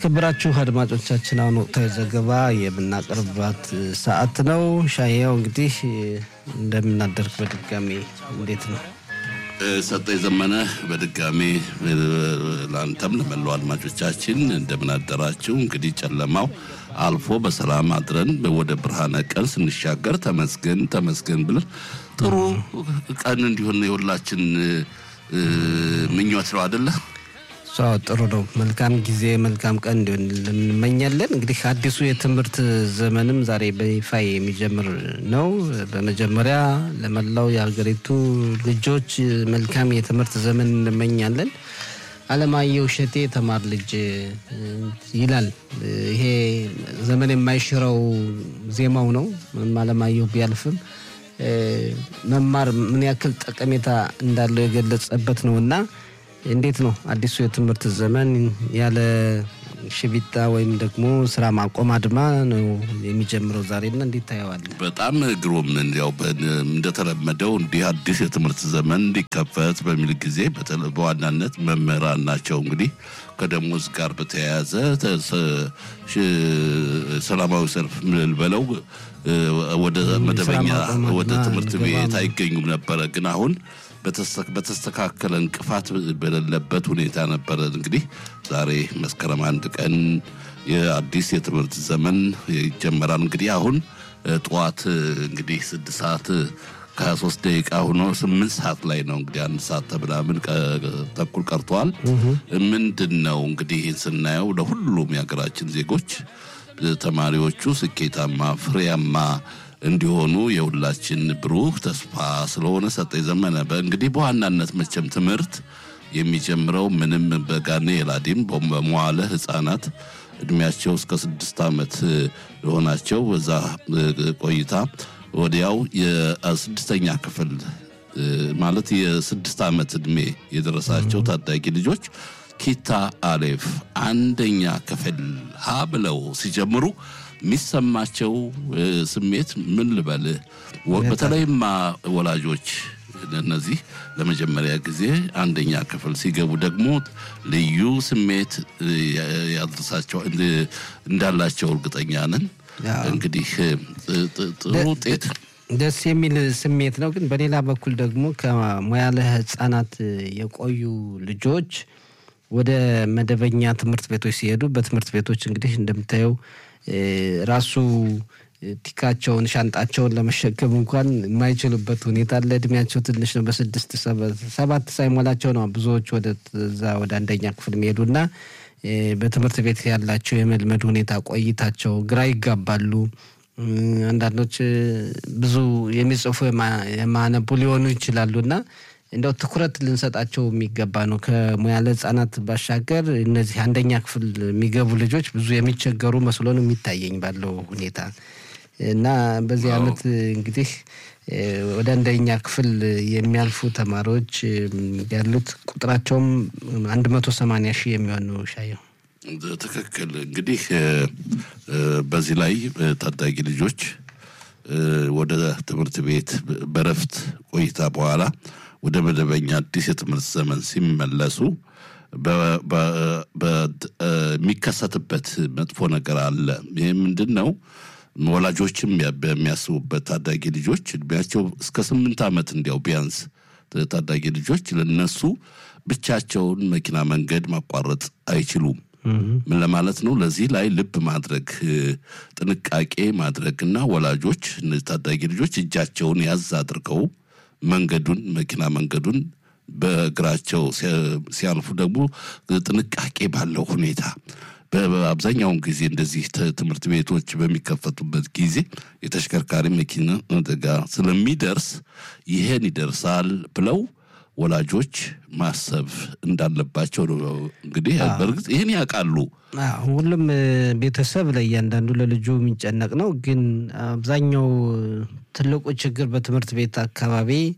የተከበራችሁ አድማጮቻችን አሁን ወቅታዊ ዘገባ የምናቀርባት ሰዓት ነው። ሻያው እንግዲህ እንደምናደርግ በድጋሚ እንዴት ነው? ሰጠኝ ዘመነ በድጋሚ ለአንተም ለመላው አድማጮቻችን እንደምን አደራችሁ። እንግዲህ ጨለማው አልፎ በሰላም አድረን ወደ ብርሃነ ቀን ስንሻገር ተመስገን ተመስገን ብለን ጥሩ ቀን እንዲሆን የሁላችን ምኞት ነው አደለ? ጥሩ ነው። መልካም ጊዜ መልካም ቀን እንዲሆን እንመኛለን። እንግዲህ አዲሱ የትምህርት ዘመንም ዛሬ በይፋ የሚጀምር ነው። በመጀመሪያ ለመላው የሀገሪቱ ልጆች መልካም የትምህርት ዘመን እንመኛለን። አለማየሁ እሸቴ ተማር ልጅ ይላል። ይሄ ዘመን የማይሽረው ዜማው ነው። ምንም አለማየሁ ቢያልፍም መማር ምን ያክል ጠቀሜታ እንዳለው የገለጸበት ነው እና እንዴት ነው አዲሱ የትምህርት ዘመን ያለ ሽቢታ ወይም ደግሞ ስራ ማቆም አድማ ነው የሚጀምረው ዛሬና እንዴት ታየዋለህ? በጣም ግሩም። ያው እንደተለመደው እንዲህ አዲስ የትምህርት ዘመን እንዲከፈት በሚል ጊዜ በዋናነት መምህራን ናቸው እንግዲህ ከደሞዝ ጋር በተያያዘ ሰላማዊ ሰልፍ ምልበለው ወደ መደበኛ ወደ ትምህርት ቤት አይገኙም ነበረ ግን አሁን በተስተካከለ እንቅፋት በሌለበት ሁኔታ ነበረ። እንግዲህ ዛሬ መስከረም አንድ ቀን የአዲስ የትምህርት ዘመን ይጀመራል። እንግዲህ አሁን ጠዋት እንግዲህ ስድስት ሰዓት ከሀያ ሶስት ደቂቃ ሆኖ ስምንት ሰዓት ላይ ነው እንግዲህ አንድ ሰዓት ተብላምን ተኩል ቀርተዋል። ምንድን ነው እንግዲህ ይህን ስናየው ለሁሉም የሀገራችን ዜጎች ተማሪዎቹ ስኬታማ ፍሬያማ እንዲሆኑ የሁላችን ብሩህ ተስፋ ስለሆነ ሰጠኝ ዘመነ እንግዲህ በዋናነት መቼም ትምህርት የሚጀምረው ምንም በጋኔ የላዲም በመዋለ ሕፃናት እድሜያቸው እስከ ስድስት ዓመት የሆናቸው በዛ ቆይታ ወዲያው የስድስተኛ ክፍል ማለት የስድስት ዓመት እድሜ የደረሳቸው ታዳጊ ልጆች ኪታ አሌፍ አንደኛ ክፍል ሀ ብለው ሲጀምሩ የሚሰማቸው ስሜት ምን ልበልህ፣ በተለይማ ወላጆች እነዚህ ለመጀመሪያ ጊዜ አንደኛ ክፍል ሲገቡ ደግሞ ልዩ ስሜት ያድርሳቸው እንዳላቸው እርግጠኛ ነን። እንግዲህ ጥሩ ውጤት ደስ የሚል ስሜት ነው። ግን በሌላ በኩል ደግሞ ከሙያለ ሕፃናት የቆዩ ልጆች ወደ መደበኛ ትምህርት ቤቶች ሲሄዱ በትምህርት ቤቶች እንግዲህ እንደምታየው ራሱ ቲካቸውን ሻንጣቸውን ለመሸከም እንኳን የማይችሉበት ሁኔታ አለ። እድሜያቸው ትንሽ ነው። በስድስት ሰባት ሳይሞላቸው ነው ብዙዎች ወደ ዛ ወደ አንደኛ ክፍል የሚሄዱና በትምህርት ቤት ያላቸው የመልመድ ሁኔታ ቆይታቸው ግራ ይጋባሉ። አንዳንዶች ብዙ የሚጽፉ የማነቡ ሊሆኑ ይችላሉና እንደው ትኩረት ልንሰጣቸው የሚገባ ነው። ከሙያለ ሕጻናት ባሻገር እነዚህ አንደኛ ክፍል የሚገቡ ልጆች ብዙ የሚቸገሩ መስሎ ነው የሚታየኝ ባለው ሁኔታ እና በዚህ ዓመት እንግዲህ ወደ አንደኛ ክፍል የሚያልፉ ተማሪዎች ያሉት ቁጥራቸውም አንድ መቶ ሰማንያ ሺህ የሚሆኑ ሻየው ትክክል። እንግዲህ በዚህ ላይ ታዳጊ ልጆች ወደ ትምህርት ቤት በረፍት ቆይታ በኋላ ወደ መደበኛ አዲስ የትምህርት ዘመን ሲመለሱ የሚከሰትበት መጥፎ ነገር አለ። ይህ ምንድን ነው? ወላጆችም በሚያስቡበት ታዳጊ ልጆች እድሜያቸው እስከ ስምንት ዓመት እንዲያው ቢያንስ ታዳጊ ልጆች ለነሱ ብቻቸውን መኪና መንገድ ማቋረጥ አይችሉም። ምን ለማለት ነው? ለዚህ ላይ ልብ ማድረግ ጥንቃቄ ማድረግና ወላጆች እነዚህ ታዳጊ ልጆች እጃቸውን ያዝ አድርገው መንገዱን መኪና መንገዱን በእግራቸው ሲያልፉ ደግሞ ጥንቃቄ ባለው ሁኔታ በአብዛኛውን ጊዜ እንደዚህ ትምህርት ቤቶች በሚከፈቱበት ጊዜ የተሽከርካሪ መኪና አደጋ ስለሚደርስ ይሄን ይደርሳል ብለው ወላጆች ማሰብ እንዳለባቸው ነው። እንግዲህ በእርግጥ ይህን ያውቃሉ። ሁሉም ቤተሰብ ለእያንዳንዱ ለልጁ የሚጨነቅ ነው። ግን አብዛኛው ትልቁ ችግር በትምህርት ቤት አካባቢ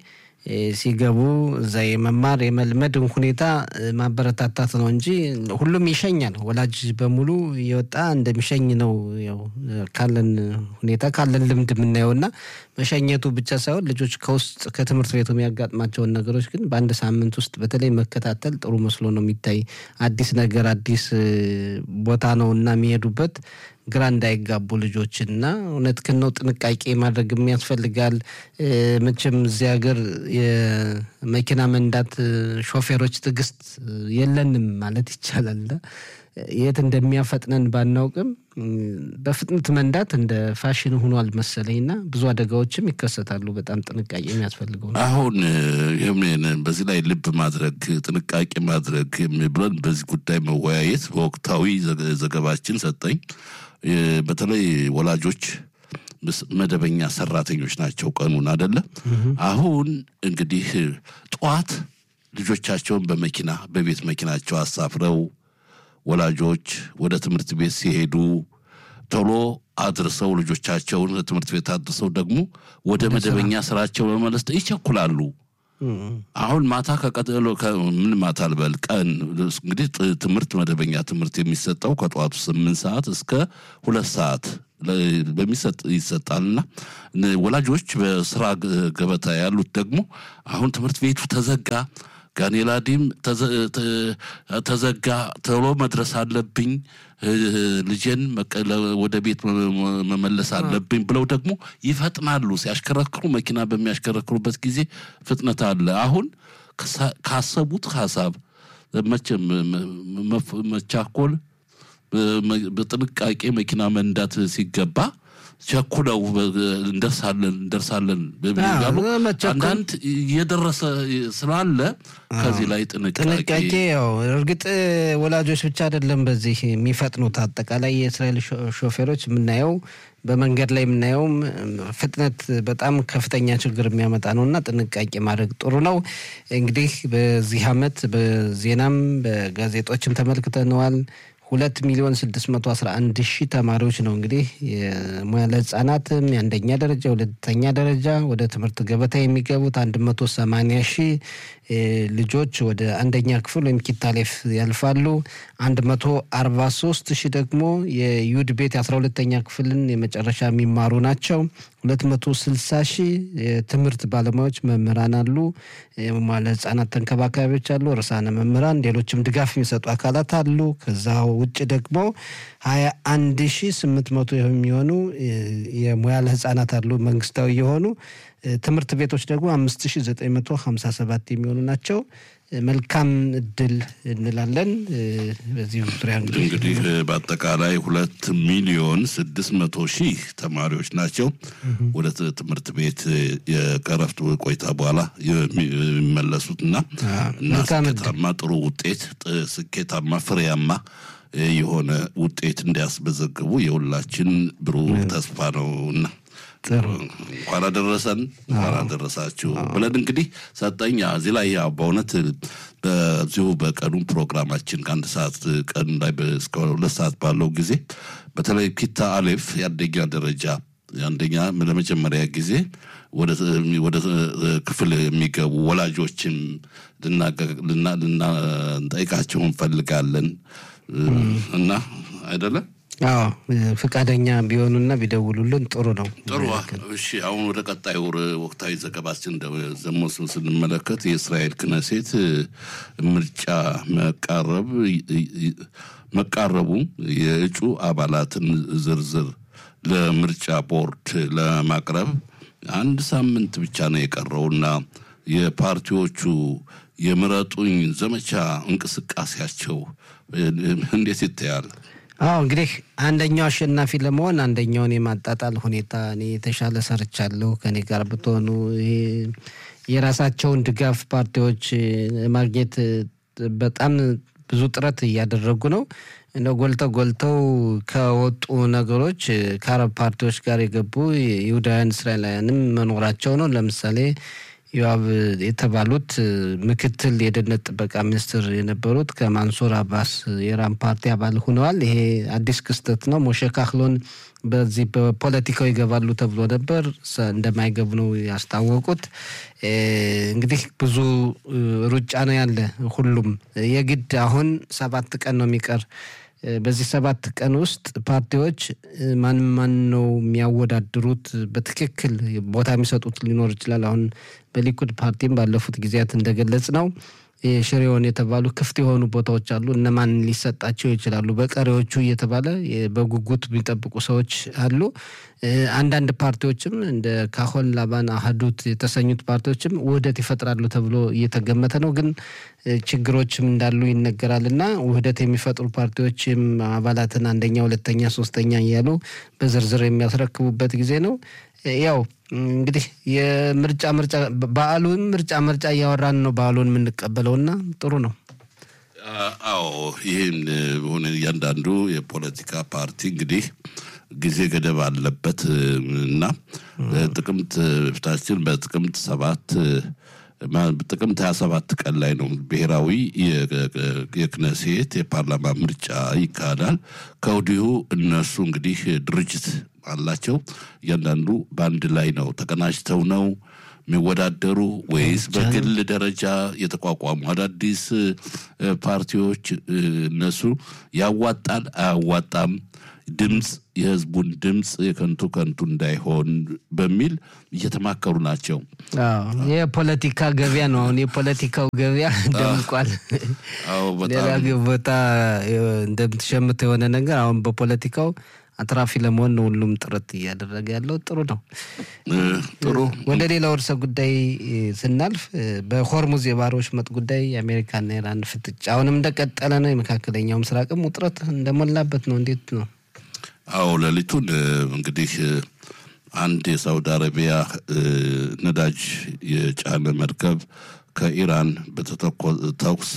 ሲገቡ እዛ የመማር የመልመድ ሁኔታ ማበረታታት ነው እንጂ ሁሉም ይሸኛል። ወላጅ በሙሉ የወጣ እንደሚሸኝ ነው ያው ካለን ሁኔታ ካለን ልምድ የምናየው እና መሸኘቱ ብቻ ሳይሆን ልጆች ከውስጥ ከትምህርት ቤቱ የሚያጋጥማቸውን ነገሮች ግን በአንድ ሳምንት ውስጥ በተለይ መከታተል ጥሩ መስሎ ነው የሚታይ። አዲስ ነገር አዲስ ቦታ ነው እና የሚሄዱበት ግራ እንዳይጋቡ ልጆችን እና እውነትህን ነው ጥንቃቄ ማድረግም ያስፈልጋል። መቼም እዚህ ሀገር የመኪና መንዳት ሾፌሮች ትዕግስት የለንም ማለት ይቻላል። የት እንደሚያፈጥነን ባናውቅም በፍጥነት መንዳት እንደ ፋሽን ሆኗል መሰለኝ እና ብዙ አደጋዎችም ይከሰታሉ። በጣም ጥንቃቄ የሚያስፈልገው ነው። አሁን ይህም በዚህ ላይ ልብ ማድረግ ጥንቃቄ ማድረግ ብለን በዚህ ጉዳይ መወያየት በወቅታዊ ዘገባችን ሰጠኝ። በተለይ ወላጆች መደበኛ ሰራተኞች ናቸው። ቀኑን አደለ። አሁን እንግዲህ ጠዋት ልጆቻቸውን በመኪና በቤት መኪናቸው አሳፍረው ወላጆች ወደ ትምህርት ቤት ሲሄዱ ቶሎ አድርሰው ልጆቻቸውን ትምህርት ቤት አድርሰው ደግሞ ወደ መደበኛ ስራቸው ለመመለስ ይቸኩላሉ። አሁን ማታ ከቀጠሎ ምን ማታ ልበል ቀን እንግዲህ ትምህርት መደበኛ ትምህርት የሚሰጠው ከጠዋቱ ስምንት ሰዓት እስከ ሁለት ሰዓት በሚሰጥ ይሰጣልና ወላጆች በስራ ገበታ ያሉት ደግሞ አሁን ትምህርት ቤቱ ተዘጋ ጋኔላዲም ተዘጋ፣ ቶሎ መድረስ አለብኝ፣ ልጄን ወደ ቤት መመለስ አለብኝ ብለው ደግሞ ይፈጥናሉ። ሲያሽከረክሩ መኪና በሚያሽከረክሩበት ጊዜ ፍጥነት አለ። አሁን ካሰቡት ሀሳብ መቼም መቻኮል፣ በጥንቃቄ መኪና መንዳት ሲገባ ቸኩለው እንደርሳለን እንደርሳለን በሚሉ አንዳንድ እየደረሰ ስላለ ከዚህ ላይ ጥንቃቄ ያው እርግጥ ወላጆች ብቻ አይደለም በዚህ የሚፈጥኑት አጠቃላይ የእስራኤል ሾፌሮች የምናየው በመንገድ ላይ የምናየውም ፍጥነት በጣም ከፍተኛ ችግር የሚያመጣ ነው እና ጥንቃቄ ማድረግ ጥሩ ነው። እንግዲህ በዚህ ዓመት በዜናም በጋዜጦችም ተመልክተነዋል። ሁለት ሚሊዮን ስድስት መቶ አስራ አንድ ሺህ ተማሪዎች ነው እንግዲህ የሙያ ለህጻናትም የአንደኛ ደረጃ ሁለተኛ ደረጃ ወደ ትምህርት ገበታ የሚገቡት አንድ መቶ ሰማኒያ ሺህ ልጆች ወደ አንደኛ ክፍል ወይም ኪታሌፍ ያልፋሉ። አንድ መቶ አርባ ሶስት ሺህ ደግሞ የዩድ ቤት የአስራ ሁለተኛ ክፍልን የመጨረሻ የሚማሩ ናቸው። ሁለት መቶ ስልሳ ሺህ የትምህርት ባለሙያዎች መምህራን አሉ። ለህጻናት ተንከባካቢዎች አሉ፣ ርዕሳነ መምህራን፣ ሌሎችም ድጋፍ የሚሰጡ አካላት አሉ። ከዛ ውጭ ደግሞ ሀያ አንድ ሺህ ስምንት መቶ የሚሆኑ የሙያ ለህጻናት አሉ መንግስታዊ የሆኑ ትምህርት ቤቶች ደግሞ አምስት ሺ ዘጠኝ መቶ ሀምሳ ሰባት የሚሆኑ ናቸው። መልካም እድል እንላለን። በዚህ ዙሪያ እንግዲህ በአጠቃላይ ሁለት ሚሊዮን ስድስት መቶ ሺህ ተማሪዎች ናቸው ወደ ትምህርት ቤት የቀረፍት ቆይታ በኋላ የሚመለሱት እና እና ስኬታማ ጥሩ ውጤት ስኬታማ ፍሬያማ የሆነ ውጤት እንዲያስመዘግቡ የሁላችን ብሩህ ተስፋ ነው እና እንኳን አደረሰን እንኳን አደረሳችሁ ብለን እንግዲህ ሰጠኝ እዚህ ላይ ያው በእውነት በዚሁ በቀኑ ፕሮግራማችን ከአንድ ሰዓት ቀን ላይ እስከ ሁለት ሰዓት ባለው ጊዜ በተለይ ኪታ አሌፍ የአንደኛ ደረጃ አንደኛ ለመጀመሪያ ጊዜ ወደ ክፍል የሚገቡ ወላጆችን ልናጠይቃቸው እንፈልጋለን እና አይደለም አዎ ፈቃደኛ ቢሆኑና ቢደውሉልን ጥሩ ነው። ጥሩ። እሺ፣ አሁን ወደ ቀጣዩ ወቅታዊ ዘገባችን ደግሞ ስንመለከት የእስራኤል ክነሴት ምርጫ መቃረብ መቃረቡ የእጩ አባላትን ዝርዝር ለምርጫ ቦርድ ለማቅረብ አንድ ሳምንት ብቻ ነው የቀረውና የፓርቲዎቹ የምረጡኝ ዘመቻ እንቅስቃሴያቸው እንዴት ይታያል? አዎ እንግዲህ አንደኛው አሸናፊ ለመሆን አንደኛውን የማጣጣል ሁኔታ እኔ የተሻለ ሰርቻለሁ ከኔ ጋር ብትሆኑ የራሳቸውን ድጋፍ ፓርቲዎች ማግኘት በጣም ብዙ ጥረት እያደረጉ ነው። እንደ ጎልተው ጎልተው ከወጡ ነገሮች ከአረብ ፓርቲዎች ጋር የገቡ ይሁዳውያን እስራኤላውያንም መኖራቸው ነው። ለምሳሌ ዮአብ የተባሉት ምክትል የደህንነት ጥበቃ ሚኒስትር የነበሩት ከማንሱር አባስ የኢራን ፓርቲ አባል ሆነዋል። ይሄ አዲስ ክስተት ነው። ሞሼ ካህሎን በዚህ በፖለቲካው ይገባሉ ተብሎ ነበር፣ እንደማይገቡ ነው ያስታወቁት። እንግዲህ ብዙ ሩጫ ነው ያለ። ሁሉም የግድ አሁን ሰባት ቀን ነው የሚቀር በዚህ ሰባት ቀን ውስጥ ፓርቲዎች ማን ማን ነው የሚያወዳድሩት በትክክል ቦታ የሚሰጡት ሊኖር ይችላል። አሁን በሊኩድ ፓርቲም ባለፉት ጊዜያት እንደገለጽ ነው ሽሬውን የተባሉ ክፍት የሆኑ ቦታዎች አሉ። እነማን ሊሰጣቸው ይችላሉ በቀሪዎቹ እየተባለ በጉጉት የሚጠብቁ ሰዎች አሉ። አንዳንድ ፓርቲዎችም እንደ ካሆን ላባን፣ አህዱት የተሰኙት ፓርቲዎችም ውህደት ይፈጥራሉ ተብሎ እየተገመተ ነው። ግን ችግሮችም እንዳሉ ይነገራል እና ውህደት የሚፈጥሩ ፓርቲዎችም አባላትን አንደኛ፣ ሁለተኛ፣ ሶስተኛ እያሉ በዝርዝር የሚያስረክቡበት ጊዜ ነው። ያው እንግዲህ የምርጫ ምርጫ በዓሉን ምርጫ ምርጫ እያወራን ነው በዓሉን የምንቀበለውና ጥሩ ነው። አዎ ይህን ሆነ እያንዳንዱ የፖለቲካ ፓርቲ እንግዲህ ጊዜ ገደብ አለበት እና ጥቅምት ፊታችን በጥቅምት ሰባት ጥቅምት ሀያ ሰባት ቀን ላይ ነው ብሔራዊ የክነሴት የፓርላማ ምርጫ ይካሄዳል። ከወዲሁ እነሱ እንግዲህ ድርጅት አላቸው። እያንዳንዱ በአንድ ላይ ነው ተቀናጅተው ነው የሚወዳደሩ ወይስ በግል ደረጃ የተቋቋሙ አዳዲስ ፓርቲዎች እነሱ ያዋጣል አያዋጣም ድምፅ የህዝቡን ድምፅ የከንቱ ከንቱ እንዳይሆን በሚል እየተማከሩ ናቸው። የፖለቲካ ገበያ ነው። አሁን የፖለቲካው ገበያ ደምቋል። ሌላ ቦታ እንደምትሸምተው የሆነ ነገር አሁን በፖለቲካው አትራፊ ለመሆን ነው ሁሉም ጥረት እያደረገ ያለው። ጥሩ ነው። ጥሩ ወደ ሌላው ርዕሰ ጉዳይ ስናልፍ በሆርሙዝ የባህር ወሽመጥ ጉዳይ የአሜሪካና ኢራን ፍጥጫ አሁንም እንደቀጠለ ነው። የመካከለኛው ምስራቅም ውጥረት እንደሞላበት ነው። እንዴት ነው? አዎ ሌሊቱን እንግዲህ አንድ የሳውዲ አረቢያ ነዳጅ የጫነ መርከብ ከኢራን በተተኮስ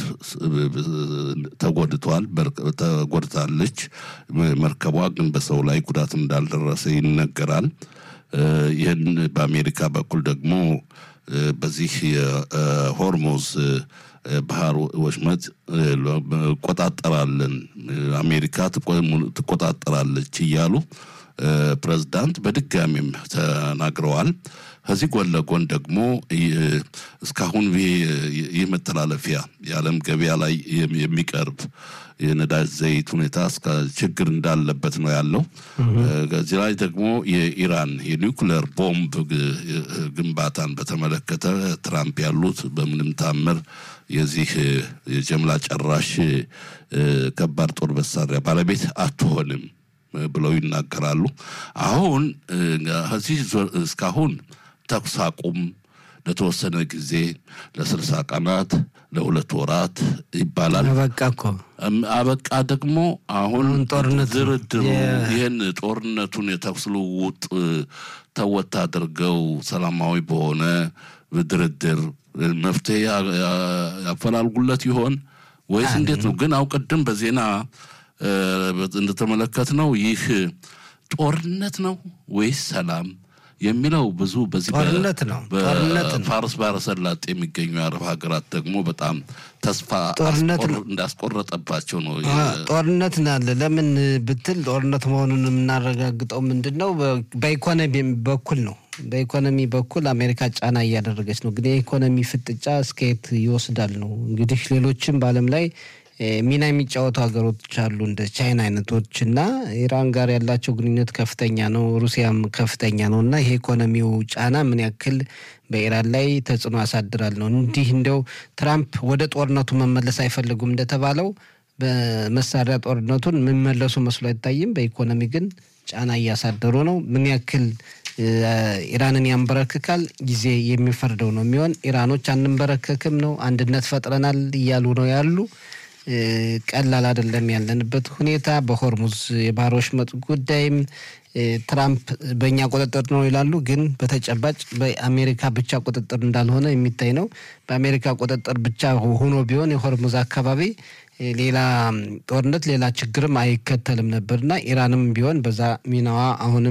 ተጎድቷል ተጎድታለች። መርከቧ ግን በሰው ላይ ጉዳት እንዳልደረሰ ይነገራል። ይህን በአሜሪካ በኩል ደግሞ በዚህ የሆርሙዝ ባህር ወሽመጥ ቆጣጠራለን አሜሪካ ትቆጣጠራለች እያሉ ፕሬዝዳንት በድጋሚም ተናግረዋል። ከዚህ ጎን ለጎን ደግሞ እስካሁን ይህ መተላለፊያ የዓለም ገበያ ላይ የሚቀርብ የነዳጅ ዘይት ሁኔታ እስከ ችግር እንዳለበት ነው ያለው። ከዚህ ላይ ደግሞ የኢራን የኒውክሌር ቦምብ ግንባታን በተመለከተ ትራምፕ ያሉት በምንም ታምር የዚህ የጀምላ ጨራሽ ከባድ ጦር መሳሪያ ባለቤት አትሆንም ብለው ይናገራሉ። አሁን ከዚህ እስካሁን ተኩስ አቁም ለተወሰነ ጊዜ ለስልሳ ቀናት ለሁለት ወራት ይባላል። አበቃ እኮ አበቃ ደግሞ አሁን ጦርነት ድርድሩ ይህን ጦርነቱን የተኩስ ልውውጥ ተወት አድርገው ሰላማዊ በሆነ ድርድር መፍትሄ ያፈላልጉለት ይሆን ወይስ እንዴት ነው? ግን አው ቅድም በዜና እንደተመለከት ነው ይህ ጦርነት ነው ወይስ ሰላም የሚለው ብዙ በዚህ ጦርነት ነው ጦርነት ነው። ፋርስ ባህረ ሰላጤ የሚገኙ የአረብ ሀገራት ደግሞ በጣም ተስፋ ጦርነት ነው። እንዳስቆረጠባቸው ነው። ጦርነት ናለ ለምን ብትል ጦርነት መሆኑን የምናረጋግጠው ምንድን ነው? በኢኮኖሚ በኩል ነው። በኢኮኖሚ በኩል አሜሪካ ጫና እያደረገች ነው። ግን የኢኮኖሚ ፍጥጫ እስከየት ይወስዳል ነው እንግዲህ ሌሎችም በዓለም ላይ ሚና የሚጫወቱ ሀገሮች አሉ እንደ ቻይና አይነቶች እና ኢራን ጋር ያላቸው ግንኙነት ከፍተኛ ነው። ሩሲያም ከፍተኛ ነው እና ይሄ ኢኮኖሚው ጫና ምን ያክል በኢራን ላይ ተጽዕኖ ያሳድራል ነው። እንዲህ እንደው ትራምፕ ወደ ጦርነቱ መመለስ አይፈልጉም እንደተባለው በመሳሪያ ጦርነቱን የሚመለሱ መስሎ አይታይም። በኢኮኖሚ ግን ጫና እያሳደሩ ነው። ምን ያክል ኢራንን ያንበረክካል ጊዜ የሚፈርደው ነው የሚሆን። ኢራኖች አንንበረከክም ነው አንድነት ፈጥረናል እያሉ ነው ያሉ ቀላል አይደለም ያለንበት ሁኔታ። በሆርሙዝ የባህር ወሽመጥ ጉዳይም ትራምፕ በእኛ ቁጥጥር ነው ይላሉ፣ ግን በተጨባጭ በአሜሪካ ብቻ ቁጥጥር እንዳልሆነ የሚታይ ነው። በአሜሪካ ቁጥጥር ብቻ ሆኖ ቢሆን የሆርሙዝ አካባቢ ሌላ ጦርነት ሌላ ችግርም አይከተልም ነበርና ኢራንም ቢሆን በዛ ሚናዋ አሁንም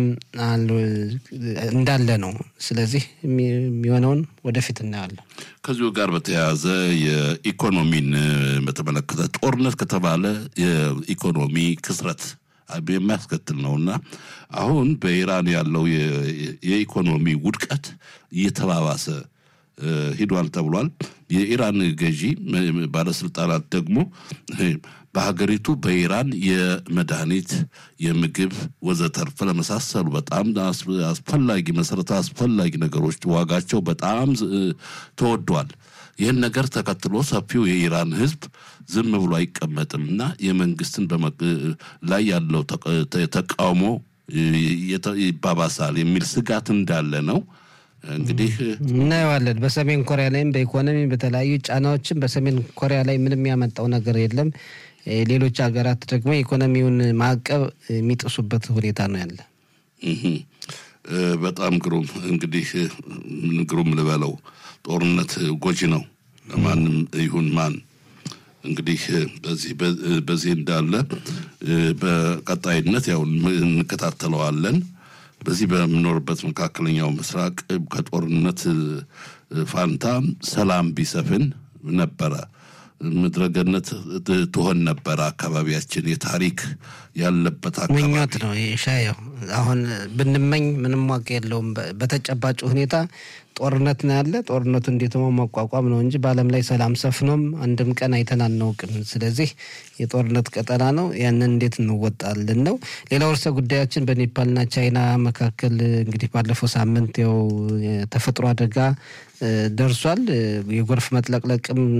እንዳለ ነው። ስለዚህ የሚሆነውን ወደፊት እናያለን። ከዚሁ ጋር በተያያዘ የኢኮኖሚን በተመለከተ ጦርነት ከተባለ የኢኮኖሚ ክስረት የሚያስከትል ነውና አሁን በኢራን ያለው የኢኮኖሚ ውድቀት እየተባባሰ ሂዷል ተብሏል። የኢራን ገዢ ባለስልጣናት ደግሞ በሀገሪቱ በኢራን የመድኃኒት፣ የምግብ ወዘተርፈ ለመሳሰሉ በጣም አስፈላጊ መሰረታዊ አስፈላጊ ነገሮች ዋጋቸው በጣም ተወዷል። ይህን ነገር ተከትሎ ሰፊው የኢራን ሕዝብ ዝም ብሎ አይቀመጥም እና የመንግስትን ላይ ያለው ተቃውሞ ይባባሳል የሚል ስጋት እንዳለ ነው። እንግዲህ እናየዋለን። በሰሜን ኮሪያ ላይም በኢኮኖሚ በተለያዩ ጫናዎችም በሰሜን ኮሪያ ላይ ምንም ያመጣው ነገር የለም። ሌሎች ሀገራት ደግሞ የኢኮኖሚውን ማዕቀብ የሚጥሱበት ሁኔታ ነው ያለ። በጣም ግሩም እንግዲህ ግሩም ልበለው ጦርነት ጎጂ ነው ለማንም ይሁን ማን። እንግዲህ በዚህ በዚህ እንዳለ በቀጣይነት ያው እንከታተለዋለን። በዚህ በምኖርበት መካከለኛው ምስራቅ ከጦርነት ፋንታ ሰላም ቢሰፍን ነበረ ምድረገነት ትሆን ነበረ። አካባቢያችን የታሪክ ያለበት አካባቢ ምኞት ነው ሻየው። አሁን ብንመኝ ምንም ዋጋ የለውም። በተጨባጭ ሁኔታ ጦርነት ነው ያለ። ጦርነቱ እንዴት መቋቋም ነው እንጂ በዓለም ላይ ሰላም ሰፍኖም አንድም ቀን አይተን አናውቅም። ስለዚህ የጦርነት ቀጠና ነው። ያንን እንዴት እንወጣለን ነው። ሌላው ርዕሰ ጉዳያችን በኔፓልና ቻይና መካከል እንግዲህ ባለፈው ሳምንት ያው የተፈጥሮ አደጋ ደርሷል። የጎርፍ መጥለቅለቅም